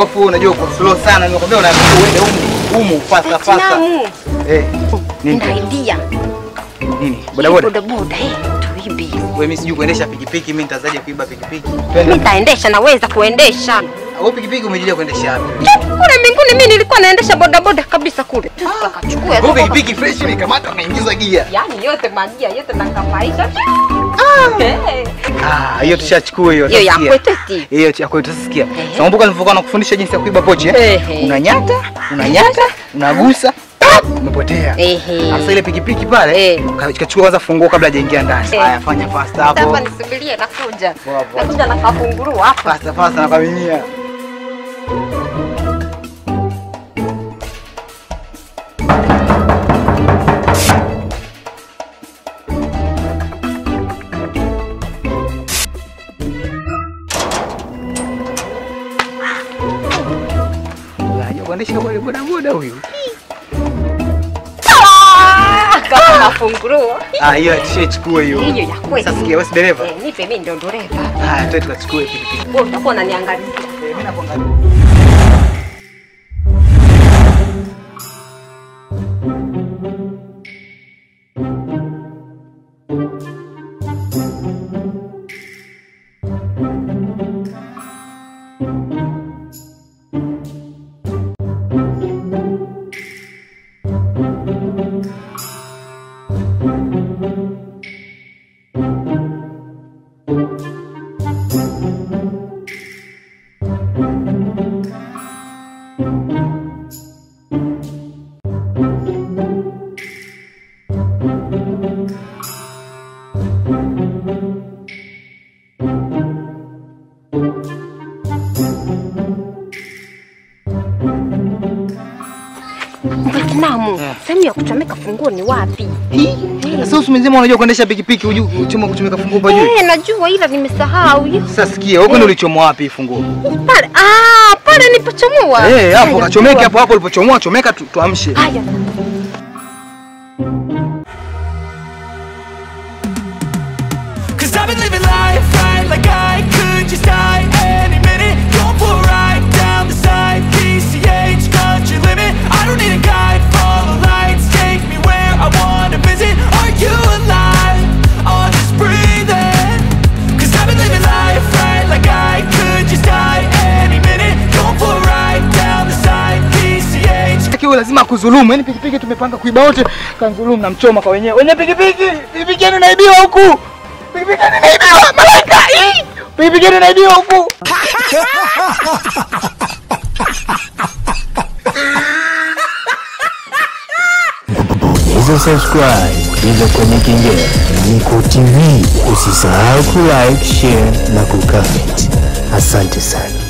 Alafu wewe unajua uko slow sana, nimekwambia unaambiwa uende humu humu fasta fasta. Namu. Eh, nini? Nina idea. Nini? Boda boda. Boda boda, eh, tuibe. Wewe mimi sijui kuendesha pikipiki, mimi nitazaje kuiba pikipiki? Mimi Twende. nitaendesha, naweza kuendesha. Wewe pikipiki umejilia kuendesha wapi? Kule mbinguni mimi nilikuwa naendesha boda boda kabisa kule. Tukachukua Wewe pikipiki fresh imekamata unaingiza gia. Yaani yote magia yote nakamaisha. Eh. Ah, hiyo tushachukua hiyo. Hiyo ya utasikia. kwetu eti. Hiyo ya kwetu utasikia. Ehe. Sasa kumbuka nilivyokuwa nakufundisha jinsi ya kuiba pochi eh? Ehe. Unanyata, unanyata, unagusa, umepotea. Ehe. Sasa ile pikipiki pale, Eh. ka- kachukua kwanza funguo kabla hajaingia ndani. Eh. Haya, fanya fast hapo. Hapa nisubirie nakuja. Poa, poa. Nakuja na kafungurua hapa. Fast fast na kaminia. Unajua kuendesha boda boda boda huyu. Ah, Kama kafungurua. Ah, hiyo tushachukua hiyo. Hiyo ya kwetu. Sasa sikia, wewe si dereva? Eh, nipe mimi ndo dereva. Haya, twende tukachukue pikipiki. Wewe utakuwa unaniangalia. Eh, mimi nakuangalia. Vietnamu. Sehemu ya kuchomeka funguo ni wapi? Sasa usi mzima unajua kuendesha pikipiki hujui uchoma kutumika funguo pa juu. Eh, najua ila nimesahau. Sasa sikia, wewe kwani ulichomoa wapi hii funguo? Pale. Ah, pale nilipochomoa. Eh, hapo Haya, kachomeke poa. hapo hapo ulipochomoa chomeka tu, tuamshe. Haya. Cause I've been living life right like I could just die any minute. Going for a ride down the side, PCH, country limit. I don't need a guide, follow lights, take me where I wanna visit. Are you alive? I'll just breathe in. Cause I've been living life right like I could just die any minute. Going for a ride down the side, PCH. Kiwa lazima kudhulumu. Yaani pikipiki tumepanga kuiba wote, kanzulumu na mchoma kwa wenyewe. Wenye pikipiki, pikipiki yenu inaibiwa huku. Pikipiki yenu inaibiwa, malaika. Ii! Pikipiki yenu inaibiwa huku. Bonyeza subscribe bila kwenye kengele. Niko TV. Usisahau kulike, share na kucomment. Asante sana.